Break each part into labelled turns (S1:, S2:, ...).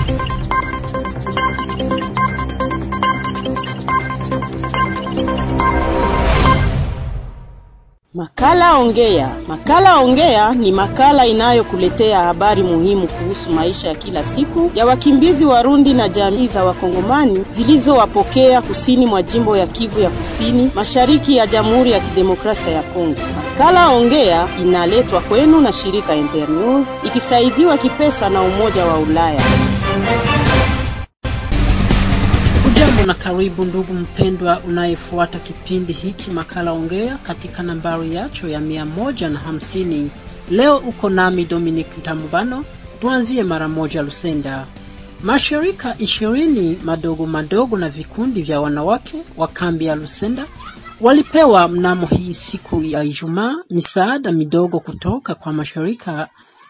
S1: Makala Ongea. Makala Ongea ni makala inayokuletea habari muhimu kuhusu maisha ya kila siku ya wakimbizi Warundi na jamii za Wakongomani zilizowapokea kusini mwa jimbo ya Kivu ya Kusini, mashariki ya Jamhuri ya Kidemokrasia ya Kongo. Makala Ongea inaletwa kwenu na shirika Internews ikisaidiwa kipesa na Umoja wa Ulaya.
S2: Ujambo na karibu ndugu mpendwa unayefuata kipindi hiki makala ongea katika nambari yacho ya mia moja na hamsini. Leo uko nami Dominic Ntamubano. Tuanzie mara moja Lusenda. Mashirika ishirini madogo madogo na vikundi vya wanawake wa kambi ya Lusenda walipewa mnamo hii siku ya Ijumaa misaada midogo kutoka kwa mashirika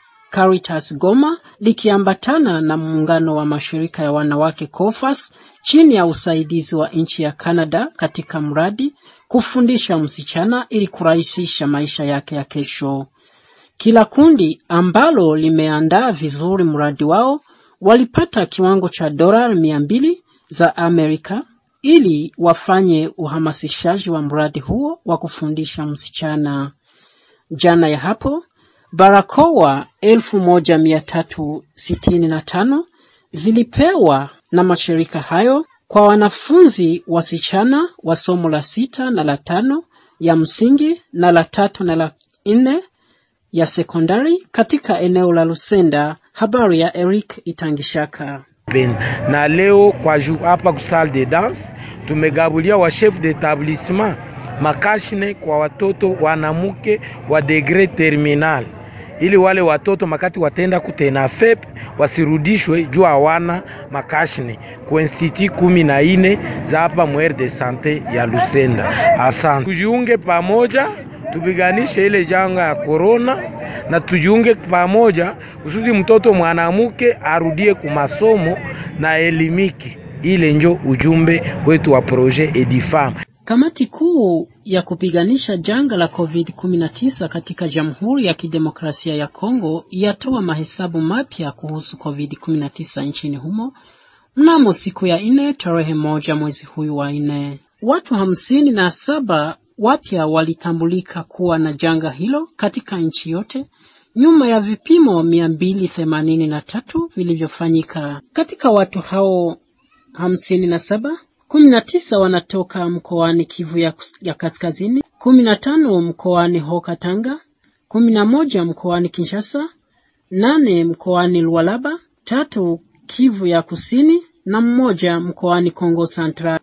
S2: Caritas Goma likiambatana na muungano wa mashirika ya wanawake COFAS chini ya usaidizi wa nchi ya Canada katika mradi kufundisha msichana ili kurahisisha maisha yake ya kesho. Kila kundi ambalo limeandaa vizuri mradi wao walipata kiwango cha dola mia mbili za Amerika ili wafanye uhamasishaji wa mradi huo wa kufundisha msichana. Jana ya hapo barakoa elfu moja mia tatu sitini na tano zilipewa na mashirika hayo kwa wanafunzi wasichana wa somo la sita na la tano ya msingi na la tatu na la nne ya sekondari katika eneo la Lusenda. Habari ya Eric Itangishaka.
S3: Na leo kwa ju hapa ku salle de danse tumegabulia wa chef d'établissement makashine kwa watoto wanamuke wa degre terminal ili wale watoto makati watenda kutena FEP wasirudishwe juu hawana makashine ku institut kumi na ine za hapa mwere de sante ya Lusenda. Asante, tujiunge pamoja tupiganishe ile janga ya korona na tujiunge pamoja kusudi mtoto mwanamuke arudie kumasomo na elimiki. Ile njo ujumbe wetu wa projet Edifam.
S2: Kamati kuu ya kupiganisha janga la COVID-19 katika Jamhuri ya Kidemokrasia ya Kongo yatoa mahesabu mapya kuhusu COVID-19 nchini humo mnamo siku ya nne tarehe moja mwezi huyu wa nne. Watu hamsini na saba wapya walitambulika kuwa na janga hilo katika nchi yote nyuma ya vipimo mia mbili themanini na tatu vilivyofanyika. Katika watu hao hamsini na saba kumi na tisa wanatoka mkoani Kivu ya, ya Kaskazini, kumi na tano mkoani Hoka Tanga, kumi na moja mkoani Kinshasa, nane mkoani Lualaba, tatu Kivu ya Kusini na mmoja mkoani Kongo Central.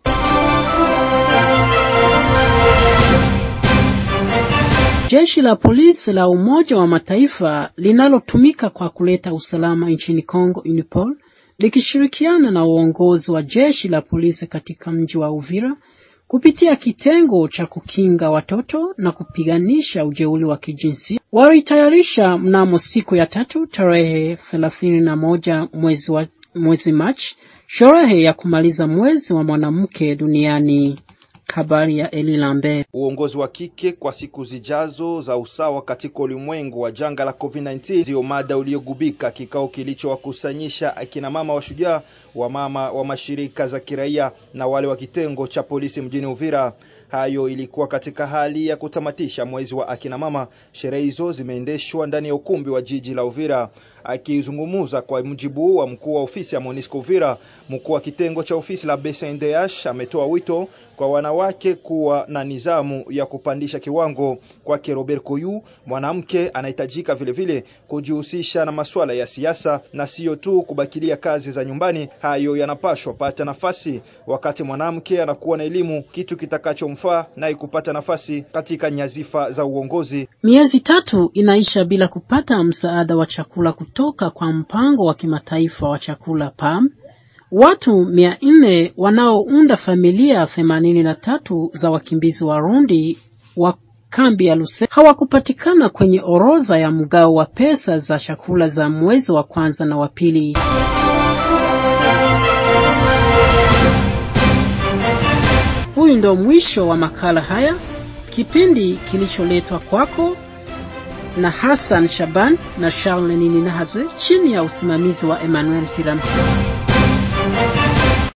S2: Jeshi la polisi la Umoja wa Mataifa linalotumika kwa kuleta usalama nchini Kongo, UNIPOL, likishirikiana na uongozi wa jeshi la polisi katika mji wa Uvira kupitia kitengo cha kukinga watoto na kupiganisha ujeuri wa kijinsia walitayarisha mnamo siku ya tatu tarehe thelathini na moja mwezi, wa, mwezi Machi sherehe ya kumaliza mwezi wa mwanamke duniani. Habari ya Eli Lambert.
S4: Uongozi wa kike kwa siku zijazo za usawa katika ulimwengu wa janga la COVID-19 ndiyo mada uliogubika kikao kilichowakusanyisha akina mama wa shujaa wa mama wa mashirika za kiraia na wale wa kitengo cha polisi mjini Uvira. Hayo ilikuwa katika hali ya kutamatisha mwezi wa akina mama. Sherehe hizo zimeendeshwa ndani ya ukumbi wa jiji la Uvira. Akizungumza kwa mujibu wa mkuu wa ofisi ya Monisco Uvira, mkuu wa kitengo cha ofisi la BCNDH ametoa wito kwa wanawake kuwa na nizamu ya kupandisha kiwango. Kwake Robert Koyu, mwanamke anahitajika vilevile kujihusisha na masuala ya siasa na siyo tu kubakilia kazi za nyumbani. Hayo yanapashwa pata nafasi wakati mwanamke anakuwa na elimu, kitu kitakachomfaa naye kupata nafasi katika nyazifa za uongozi.
S2: Miezi tatu inaisha bila kupata msaada wa chakula kutoka kwa mpango wa kimataifa wa chakula PAM. Watu mia nne wanaounda familia themanini na tatu za wakimbizi Warundi wa kambi ya Lusenda hawakupatikana kwenye orodha ya mgao wa pesa za chakula za mwezi wa kwanza na wa pili. Huyu ndo mwisho wa makala haya, kipindi kilicholetwa kwako na Hassan Shaban na Charles Nini Nahazwe chini ya usimamizi wa Emmanuel Tiram.